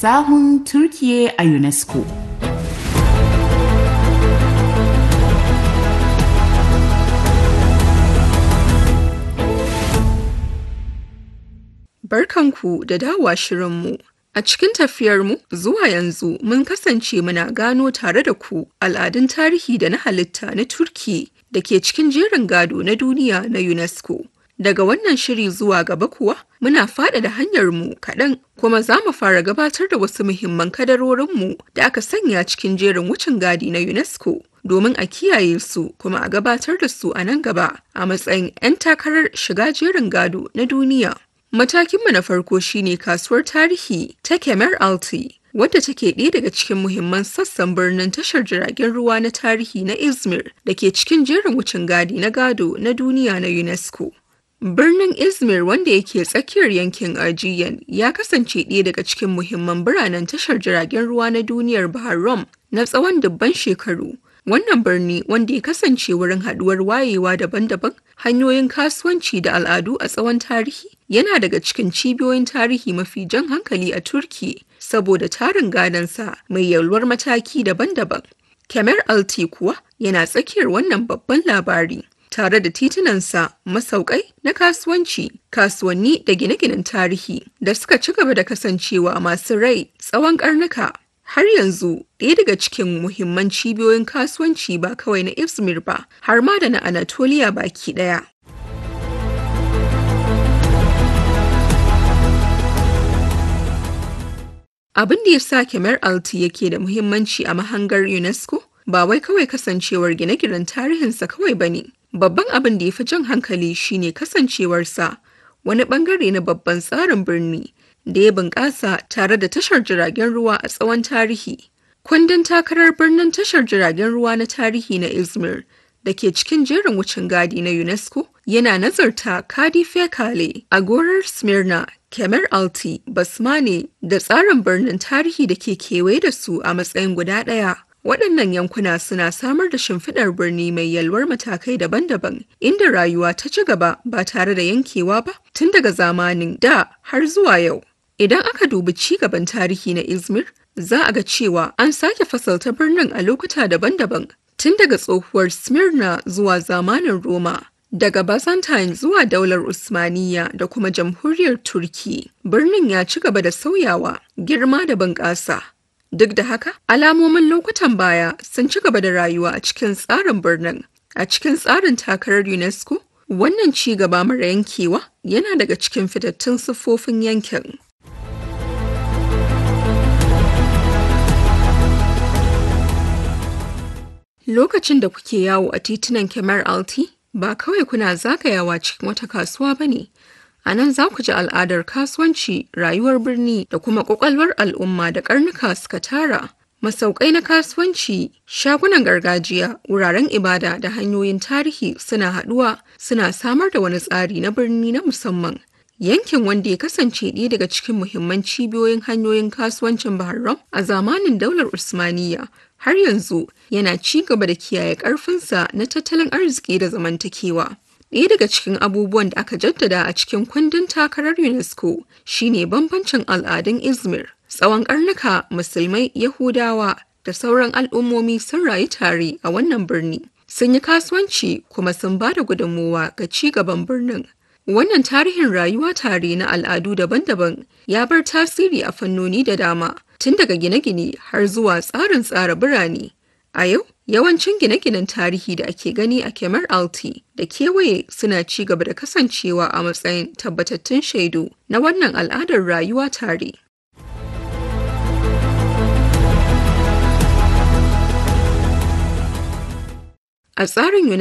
sahun Turkiye a UNESCO. Barkanku da dawowa shirinmu. A cikin tafiyarmu zuwa yanzu mun kasance muna gano tare da ku al'adun tarihi da na halitta na Turki da ke cikin jerin gado na duniya na UNESCO. Daga wannan shiri zuwa gaba kuwa muna faɗaɗa hanyarmu kaɗan kuma za mu fara gabatar da wasu muhimman kadarorinmu da aka sanya cikin jerin wucin gadi na UNESCO domin a kiyaye su kuma a gabatar da su a nan gaba a matsayin 'yan takarar shiga jerin gado na duniya. Matakinmu na farko shine kasuwar tarihi ta Kemer Alti, wadda take ɗaya daga cikin muhimman sassan birnin tashar jiragen ruwa na tarihi na Izmir da ke cikin jerin wucin gadi na gado na duniya na UNESCO. Birnin Izmir wanda yake tsakiyar yankin Aegean ya kasance ɗaya daga cikin muhimman biranen tashar jiragen ruwa na duniyar Bahar Rum na tsawon dubban shekaru. Wannan birni wanda ya kasance wurin haɗuwar wayewa daban-daban, hanyoyin kasuwanci da al'adu a tsawon tarihi, yana daga cikin cibiyoyin tarihi mafi jan hankali a Turki saboda tarin gadonsa mai yalwar mataki daban-daban. Kemer Alti kuwa yana tsakiyar wannan babban labari. Tare da titunansa, masaukai na kasuwanci, kasuwanni da gine-ginen tarihi da suka ci gaba da kasancewa masu rai tsawon karnuka. Har yanzu ɗaya daga cikin muhimman cibiyoyin kasuwanci ba kawai na Izmir ba, har ma da na Anatolia baki ɗaya. Abin da ya sa Kemer Alti yake da muhimmanci a mahangar UNESCO ba wai kawai kasancewar gine-ginen tarihinsa kawai ba ne. Babban abin da ya fi jan hankali shine kasancewarsa wani bangare na babban tsarin birni da ya bunƙasa tare da tashar jiragen ruwa a tsawon tarihi. Kundin takarar birnin tashar jiragen ruwa na tarihi na Izmir da ke cikin jerin wucin gadi na UNESCO yana nazarta Kadife Kale, Agorar Smyrna, Kemer Alti, Basmane da tsarin birnin tarihi da ke kewaye da su a matsayin guda ɗaya. Waɗannan yankuna suna samar da shimfiɗar birni mai yalwar matakai daban-daban, inda rayuwa ta ci gaba ba tare da yankewa ba tun daga zamanin da har zuwa yau. Idan aka dubi ci gaban tarihi na Izmir, za a ga cewa an sake fasalta birnin a lokuta daban-daban, tun daga tsohuwar Smyrna zuwa zamanin Roma. Daga Byzantine zuwa daular Usmaniya da kuma jamhuriyar Turki, birnin ya ci gaba da sauyawa, girma da bunƙasa. Duk da haka, alamomin lokutan baya sun ci gaba da rayuwa a cikin tsarin birnin. A cikin tsarin takarar UNESCO, wannan ci gaba mara yankewa yana daga cikin fitattun siffofin yankin. Lokacin da kuke yawo a titunan Kemar Alti, ba kawai kuna zagayawa cikin wata kasuwa ba ne. A nan za ku ji al'adar kasuwanci, rayuwar birni da kuma ƙwaƙwalwar al'umma da ƙarnuka suka tara. Masaukai na kasuwanci, shagunan gargajiya, wuraren ibada da hanyoyin tarihi suna haɗuwa suna samar da wani tsari na birni na musamman. Yankin wanda ya kasance ɗaya daga cikin muhimman cibiyoyin hanyoyin kasuwancin Bahrain a zamanin daular Usmaniyya har yanzu yana ci gaba da kiyaye ƙarfinsa na tattalin arziki da zamantakewa. Ɗaya daga cikin abubuwan da aka jaddada a cikin kundin takarar UNESCO shine bambancin al'adun Izmir. Tsawon ƙarnuka musulmai, Yahudawa da sauran al'ummomi sun rayu tare a wannan birni. Sun yi kasuwanci kuma sun ba da gudunmowa ga ci gaban birnin. Wannan tarihin rayuwa tare na al'adu daban-daban ya bar tasiri a fannoni da dama, tun daga gine-gine har zuwa tsarin tsara birane. A yau, yawancin gine-ginen tarihi da ake gani a Kemar Alti da kewaye suna ci gaba da kasancewa a matsayin tabbatattun shaidu na wannan al'adar rayuwa tare. A tsarin